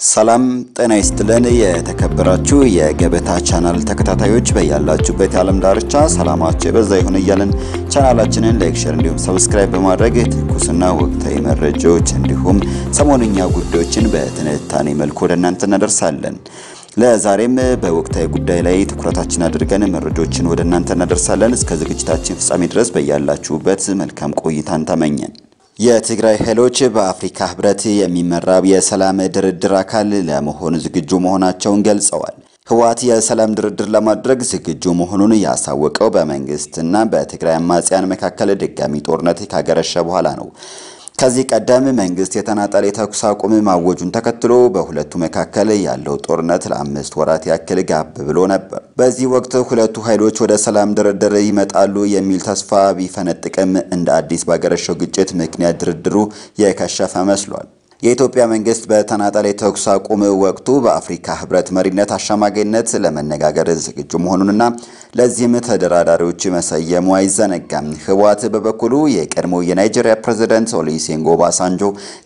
ሰላም ጤና ይስጥልን። የተከበራችሁ የገበታ ቻናል ተከታታዮች በያላችሁበት የዓለም ዳርቻ ሰላማችሁ የበዛ ይሁን እያልን ቻናላችንን ላይክ፣ ሼር እንዲሁም ሰብስክራይብ በማድረግ ትኩስና ወቅታዊ መረጃዎች እንዲሁም ሰሞንኛ ጉዳዮችን በትንታኔ መልኩ ወደ እናንተ እናደርሳለን። ለዛሬም በወቅታዊ ጉዳይ ላይ ትኩረታችን አድርገን መረጃዎችን ወደ እናንተ እናደርሳለን። እስከ ዝግጅታችን ፍጻሜ ድረስ በያላችሁበት መልካም ቆይታን ተመኘን። የትግራይ ኃይሎች በአፍሪካ ሕብረት የሚመራው የሰላም ድርድር አካል ለመሆን ዝግጁ መሆናቸውን ገልጸዋል። ህወሓት የሰላም ድርድር ለማድረግ ዝግጁ መሆኑን ያሳወቀው በመንግስትና በትግራይ አማጽያን መካከል ድጋሚ ጦርነት ካገረሸ በኋላ ነው። ከዚህ ቀደም መንግስት የተናጠል የተኩስ አቁም ማወጁን ተከትሎ በሁለቱ መካከል ያለው ጦርነት ለአምስት ወራት ያክል ጋብ ብሎ ነበር። በዚህ ወቅት ሁለቱ ኃይሎች ወደ ሰላም ድርድር ይመጣሉ የሚል ተስፋ ቢፈነጥቅም እንደ አዲስ ባገረሸው ግጭት ምክንያት ድርድሩ የከሸፈ መስሏል። የኢትዮጵያ መንግስት በተናጠል የተኩስ አቁም ወቅቱ በአፍሪካ ህብረት መሪነት አሸማጋይነት ለመነጋገር ዝግጁ መሆኑንና ለዚህም ተደራዳሪዎች መሰየሙ አይዘነጋም። ህወሓት በበኩሉ የቀድሞ የናይጄሪያ ፕሬዝዳንት ኦሉሴጉን ኦባሳንጆ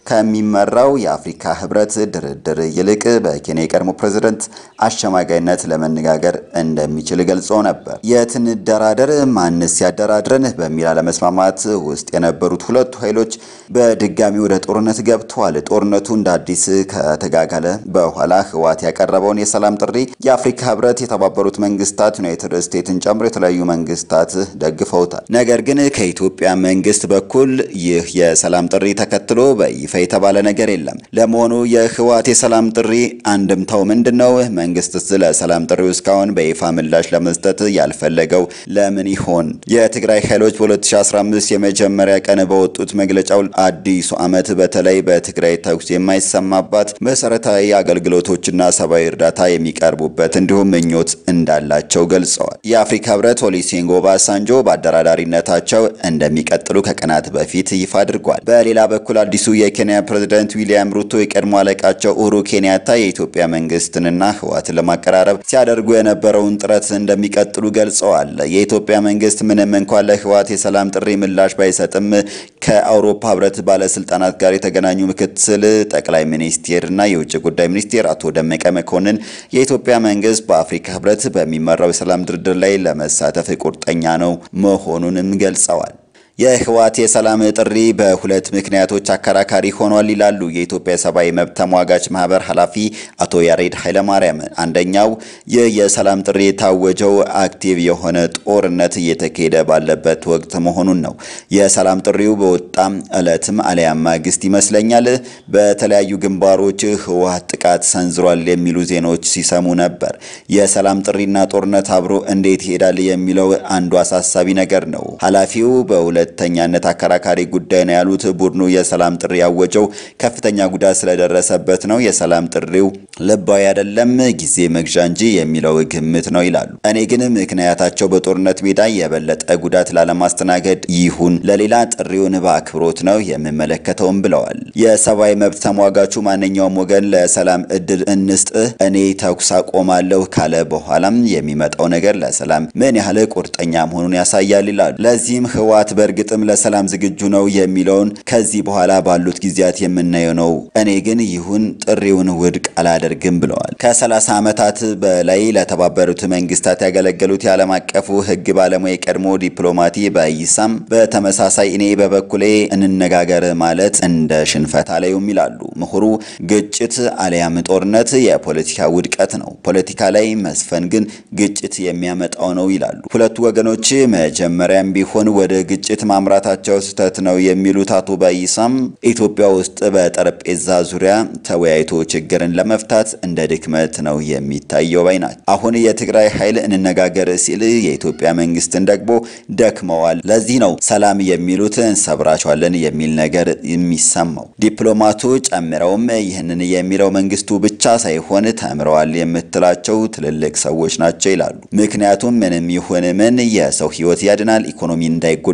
ከሚመራው የአፍሪካ ህብረት ድርድር ይልቅ በኬንያ የቀድሞ ፕሬዝዳንት አሸማጋይነት ለመነጋገር እንደሚችል ገልጾ ነበር። የትንደራደር ማንስ ያደራድረን በሚል አለመስማማት ውስጥ የነበሩት ሁለቱ ኃይሎች በድጋሚ ወደ ጦርነት ገብተዋል። ጦርነቱ እንደ አዲስ ከተጋጋለ በኋላ ህወሓት ያቀረበውን የሰላም ጥሪ የአፍሪካ ህብረት፣ የተባበሩት መንግስታት፣ ዩናይትድ ስቴትስን ጨምሮ የተለያዩ መንግስታት ደግፈውታል። ነገር ግን ከኢትዮጵያ መንግስት በኩል ይህ የሰላም ጥሪ ተከትሎ በይፋ የተባለ ነገር የለም። ለመሆኑ የህወሓት የሰላም ጥሪ አንድምታው ምንድን ነው? መንግስትስ ለሰላም ጥሪው እስካሁን በይፋ ምላሽ ለመስጠት ያልፈለገው ለምን ይሆን? የትግራይ ኃይሎች በ2015 የመጀመሪያ ቀን በወጡት መግለጫው አዲሱ ዓመት በተለይ በትግራይ ተኩስ የማይሰማባት መሰረታዊ አገልግሎቶችና ሰብአዊ እርዳታ የሚቀርቡበት እንዲሁም ምኞት እንዳላቸው ገልጸዋል። የአፍሪካ ህብረት ኦሉሴጉን ኦባሳንጆ በአደራዳሪነታቸው እንደሚቀጥሉ ከቀናት በፊት ይፋ አድርጓል። በሌላ በኩል አዲሱ የኬንያ ፕሬዝዳንት ዊሊያም ሩቶ የቀድሞ አለቃቸው ኡሁሩ ኬንያታ የኢትዮጵያ መንግስትንና ህወሓትን ለማቀራረብ ሲያደርጉ የነበረውን ጥረት እንደሚቀጥሉ ገልጸዋል። የኢትዮጵያ መንግስት ምንም እንኳን ለህወሓት የሰላም ጥሪ ምላሽ ባይሰጥም ከአውሮፓ ህብረት ባለስልጣናት ጋር የተገናኙ ምክትል ጠቅላይ ሚኒስቴርና የውጭ ጉዳይ ሚኒስቴር አቶ ደመቀ መኮንን የኢትዮጵያ መንግስት በአፍሪካ ህብረት በሚመራው የሰላም ድርድር ላይ ለመሳተፍ ቁርጠኛ ነው መሆኑንም ገልጸዋል። የህወሓት የሰላም ጥሪ በሁለት ምክንያቶች አከራካሪ ሆኗል ይላሉ የኢትዮጵያ ሰብአዊ መብት ተሟጋች ማህበር ኃላፊ አቶ ያሬድ ኃይለማርያም። አንደኛው ይህ የሰላም ጥሪ የታወጀው አክቲቭ የሆነ ጦርነት እየተካሄደ ባለበት ወቅት መሆኑን ነው። የሰላም ጥሪው በወጣም ዕለትም አሊያም ማግስት ይመስለኛል በተለያዩ ግንባሮች ህወሓት ጥቃት ሰንዝሯል የሚሉ ዜናዎች ሲሰሙ ነበር። የሰላም ጥሪና ጦርነት አብሮ እንዴት ይሄዳል የሚለው አንዱ አሳሳቢ ነገር ነው። ኃላፊው በሁለ ሁለተኛነት አከራካሪ ጉዳይ ነው ያሉት ቡድኑ የሰላም ጥሪ ያወጀው ከፍተኛ ጉዳት ስለደረሰበት ነው። የሰላም ጥሪው ልባዊ አይደለም፣ ጊዜ መግዣ እንጂ የሚለው ግምት ነው ይላሉ። እኔ ግን ምክንያታቸው በጦርነት ሜዳ የበለጠ ጉዳት ላለማስተናገድ ይሁን ለሌላ ጥሪውን በአክብሮት ነው የምመለከተውም ብለዋል። የሰብአዊ መብት ተሟጋቹ ማንኛውም ወገን ለሰላም እድል እንስጥህ፣ እኔ ተኩስ አቆማለሁ ካለ በኋላም የሚመጣው ነገር ለሰላም ምን ያህል ቁርጠኛ መሆኑን ያሳያል ይላሉ። ለዚህም ህወሓት በእርግጥም ለሰላም ዝግጁ ነው የሚለውን ከዚህ በኋላ ባሉት ጊዜያት የምናየው ነው። እኔ ግን ይሁን ጥሪውን ውድቅ አላደርግም ብለዋል። ከ30 ዓመታት በላይ ለተባበሩት መንግስታት ያገለገሉት የዓለም አቀፉ ህግ ባለሙያ የቀድሞ ዲፕሎማቲ በይሳም በተመሳሳይ እኔ በበኩሌ እንነጋገር ማለት እንደ ሽንፈት አላዩም ይላሉ ምሁሩ። ግጭት አሊያም ጦርነት የፖለቲካ ውድቀት ነው። ፖለቲካ ላይ መስፈን ግን ግጭት የሚያመጣው ነው ይላሉ። ሁለቱ ወገኖች መጀመሪያም ቢሆን ወደ ግጭት ማምራታቸው ስህተት ነው የሚሉት አቶ ባይሳም ኢትዮጵያ ውስጥ በጠረጴዛ ዙሪያ ተወያይቶ ችግርን ለመፍታት እንደ ድክመት ነው የሚታየው ባይ ናቸው። አሁን የትግራይ ኃይል እንነጋገር ሲል የኢትዮጵያ መንግስትን ደግሞ ደክመዋል። ለዚህ ነው ሰላም የሚሉት እንሰብራቸዋለን የሚል ነገር የሚሰማው። ዲፕሎማቱ ጨምረውም ይህንን የሚለው መንግስቱ ብቻ ሳይሆን ተምረዋል የምትላቸው ትልልቅ ሰዎች ናቸው ይላሉ። ምክንያቱም ምንም ይሁን ምን የሰው ህይወት ያድናል፣ ኢኮኖሚ እንዳይጎዳ ያደርጋል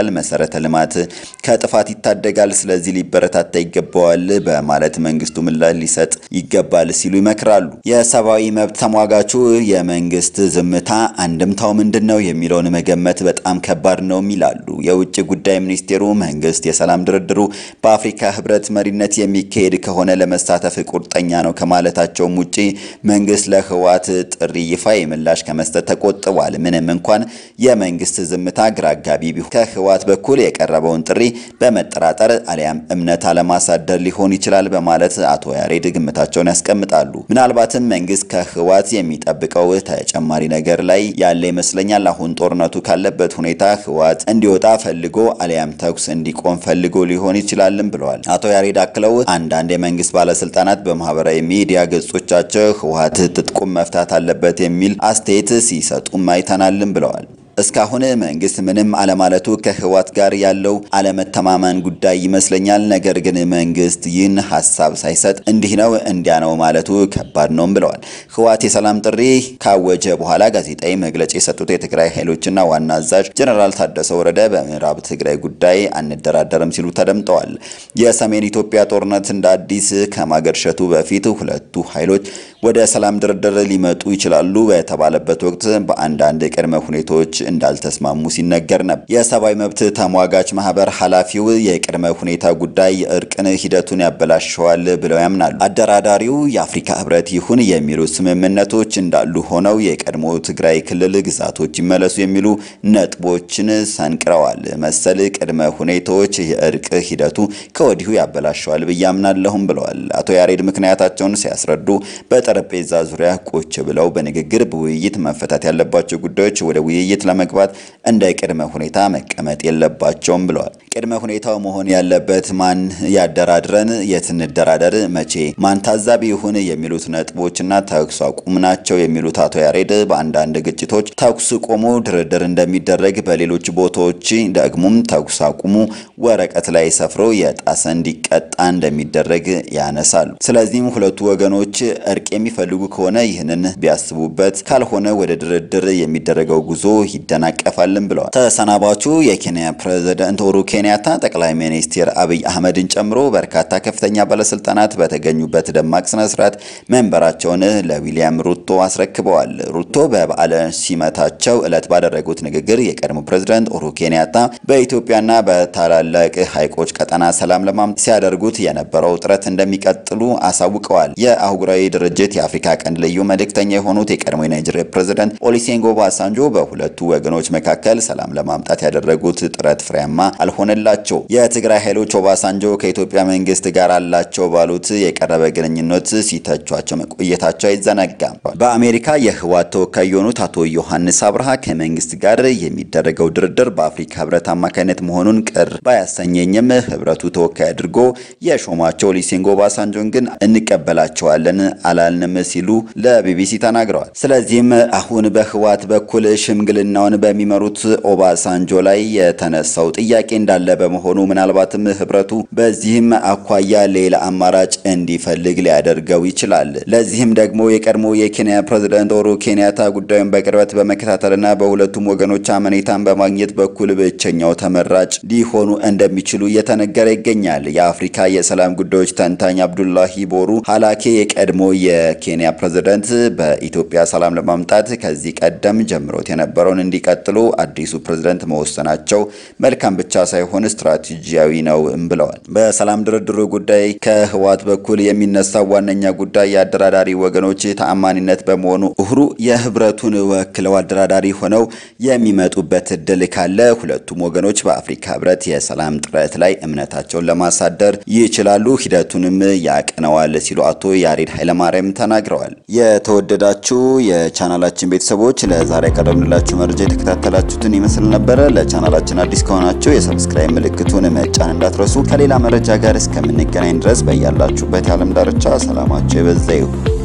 ያሳያል፣ መሰረተ ልማት ከጥፋት ይታደጋል፣ ስለዚህ ሊበረታታ ይገባዋል በማለት መንግስቱ ምላሽ ሊሰጥ ይገባል ሲሉ ይመክራሉ። የሰብአዊ መብት ተሟጋቹ የመንግስት ዝምታ አንድምታው ምንድን ነው የሚለውን መገመት በጣም ከባድ ነው ይላሉ። የውጭ ጉዳይ ሚኒስቴሩ መንግስት የሰላም ድርድሩ በአፍሪካ ህብረት መሪነት የሚካሄድ ከሆነ ለመሳተፍ ቁርጠኛ ነው ከማለታቸውም ውጪ መንግስት ለህወሓት ጥሪ ይፋ ምላሽ ከመስጠት ተቆጥቧል። ምንም እንኳን የመንግስት ዝምታ ግራ አጋቢ ቢሆን ከህወሓት በኩል የቀረበውን ጥሪ በመጠራጠር አሊያም እምነት አለማሳደር ሊሆን ይችላል በማለት አቶ ያሬድ ግምታቸውን ያስቀምጣሉ። ምናልባትም መንግስት ከህወሓት የሚጠብቀው ተጨማሪ ነገር ላይ ያለ ይመስለኛል። አሁን ጦርነቱ ካለበት ሁኔታ ህወሓት እንዲወጣ ፈልጎ አሊያም ተኩስ እንዲቆም ፈልጎ ሊሆን ይችላልም ብለዋል። አቶ ያሬድ አክለው አንዳንድ የመንግስት ባለስልጣናት በማህበራዊ ሚዲያ ገጾቻቸው ህወሓት ትጥቁም መፍታት አለበት የሚል አስተያየት ሲሰጡም አይተናልም ብለዋል። እስካሁን መንግስት ምንም አለማለቱ ከህወሓት ጋር ያለው አለመተማመን ጉዳይ ይመስለኛል። ነገር ግን መንግስት ይህን ሀሳብ ሳይሰጥ እንዲህ ነው እንዲያ ነው ማለቱ ከባድ ነውም ብለዋል። ህወሓት የሰላም ጥሪ ካወጀ በኋላ ጋዜጣዊ መግለጫ የሰጡት የትግራይ ኃይሎችና ዋና አዛዥ ጀነራል ታደሰ ወረደ በምዕራብ ትግራይ ጉዳይ አንደራደርም ሲሉ ተደምጠዋል። የሰሜን ኢትዮጵያ ጦርነት እንደ አዲስ ከማገርሸቱ በፊት ሁለቱ ኃይሎች ወደ ሰላም ድርድር ሊመጡ ይችላሉ በተባለበት ወቅት በአንዳንድ ቅድመ ሁኔታዎች እንዳልተስማሙ ሲነገር ነበር። የሰብአዊ መብት ተሟጋች ማህበር ኃላፊው የቅድመ ሁኔታ ጉዳይ የእርቅን ሂደቱን ያበላሸዋል ብለው ያምናሉ። አደራዳሪው የአፍሪካ ህብረት ይሁን የሚሉ ስምምነቶች እንዳሉ ሆነው የቀድሞ ትግራይ ክልል ግዛቶች ይመለሱ የሚሉ ነጥቦችን ሰንቅረዋል። መሰል ቅድመ ሁኔታዎች የእርቅ ሂደቱ ከወዲሁ ያበላሸዋል ብዬ አምናለሁም ብለዋል። አቶ ያሬድ ምክንያታቸውን ሲያስረዱ በጠረጴዛ ዙሪያ ቁጭ ብለው በንግግር በውይይት መፈታት ያለባቸው ጉዳዮች ወደ ውይይት ለመግባት እንደ ቅድመ ሁኔታ መቀመጥ የለባቸውም ብለዋል። ቅድመ ሁኔታው መሆን ያለበት ማን ያደራድረን፣ የት እንደራደር፣ መቼ፣ ማን ታዛቢ ይሁን የሚሉት ነጥቦችና ተኩስ አቁም ናቸው የሚሉት አቶ ያሬድ በአንዳንድ ግጭቶች ተኩስ ቆሞ ድርድር እንደሚደረግ፣ በሌሎች ቦታዎች ደግሞም ተኩስ አቁሙ ወረቀት ላይ ሰፍሮ የጣሰ እንዲቀጣ እንደሚደረግ ያነሳሉ። ስለዚህም ሁለቱ ወገኖች እርቅ የሚፈልጉ ከሆነ ይህንን ቢያስቡበት፣ ካልሆነ ወደ ድርድር የሚደረገው ጉዞ ይደናቀፋልን ብለዋል። ተሰናባቹ የኬንያ ፕሬዝዳንት ኡሁሩ ኬንያታ ጠቅላይ ሚኒስትር አብይ አህመድን ጨምሮ በርካታ ከፍተኛ ባለስልጣናት በተገኙበት ደማቅ ስነ ስርዓት መንበራቸውን ለዊሊያም ሩቶ አስረክበዋል። ሩቶ በበዓለ ሲመታቸው ዕለት ባደረጉት ንግግር የቀድሞ ፕሬዝዳንት ኡሁሩ ኬንያታ በኢትዮጵያና በታላላቅ ሐይቆች ቀጠና ሰላም ለማምጣት ሲያደርጉት የነበረው ጥረት እንደሚቀጥሉ አሳውቀዋል። የአህጉራዊ ድርጅት የአፍሪካ ቀንድ ልዩ መልእክተኛ የሆኑት የቀድሞ የናይጄሪያ ፕሬዝዳንት ኦሉሴጉን ኦባሳንጆ በሁለቱ ወገኖች መካከል ሰላም ለማምጣት ያደረጉት ጥረት ፍሬያማ አልሆነላቸው። የትግራይ ኃይሎች ኦባሳንጆ ከኢትዮጵያ መንግስት ጋር አላቸው ባሉት የቀረበ ግንኙነት ሲተቿቸው መቆየታቸው አይዘነጋም። በአሜሪካ የህወሓት ተወካይ የሆኑት አቶ ዮሐንስ አብርሃ ከመንግስት ጋር የሚደረገው ድርድር በአፍሪካ ህብረት አማካኝነት መሆኑን ቅር ባያሰኘኝም ህብረቱ ተወካይ አድርጎ የሾማቸው ኦሉሴጉን ኦባሳንጆን ግን እንቀበላቸዋለን አላልንም ሲሉ ለቢቢሲ ተናግረዋል። ስለዚህም አሁን በህወሓት በኩል ሽምግልናውን በሚመሩት ኦባሳንጆ ላይ የተነሳው ጥያቄ እንዳለ በመሆኑ ምናልባትም ህብረቱ በዚህም አኳያ ሌላ አማራጭ እንዲፈልግ ሊያደርገው ይችላል። ለዚህም ደግሞ የቀድሞ የኬንያ ፕሬዝዳንት ኡሁሩ ኬንያታ ጉዳዩን በቅርበት በመከታተልና በሁለቱም ወገኖች አመኔታን በማግኘት በኩል ብቸኛው ተመራጭ ሊሆኑ እንደሚችሉ እየተነገረ ይገኛል። የአፍሪካ የሰላም ጉዳዮች ተንታኝ አብዱላሂ ቦሩ ሀላኬ የቀድሞ የኬንያ ፕሬዝዳንት በኢትዮጵያ ሰላም ለማምጣት ከዚህ ቀደም ጀምሮት የነበረውን እንዲቀጥሉ አዲሱ ፕሬዝዳንት መወሰናቸው መልካም ብቻ ሳይሆን ስትራቴጂያዊ ነው ብለዋል። በሰላም ድርድሩ ጉዳይ ከህወሓት በኩል የሚነሳው ዋነኛ ጉዳይ የአደራዳሪ ወገኖች ተአማኒነት በመሆኑ ኡሁሩ የህብረቱን ወክለው አደራዳሪ ሆነው የሚመጡበት እድል ካለ ሁለቱም ወገኖች በአፍሪካ ህብረት የሰላም ጥረት ላይ እምነታቸውን ለማሳደር ይችላሉ፣ ሂደቱንም ያቅነዋል ሲሉ አቶ ያሬድ ኃይለማርያም ተናግረዋል። የተወደዳችሁ የቻናላችን ቤተሰቦች ለዛሬ ያቀረብንላችሁ መረጃ የተከታተላችሁትን ይመስል ነበረ። ለቻናላችን አዲስ ከሆናችሁ የሰብስክራይብ ምልክቱን መጫን እንዳትረሱ። ከሌላ መረጃ ጋር እስከምንገናኝ ድረስ በያላችሁበት የዓለም ዳርቻ ሰላማችሁ የበዛ ይሁን።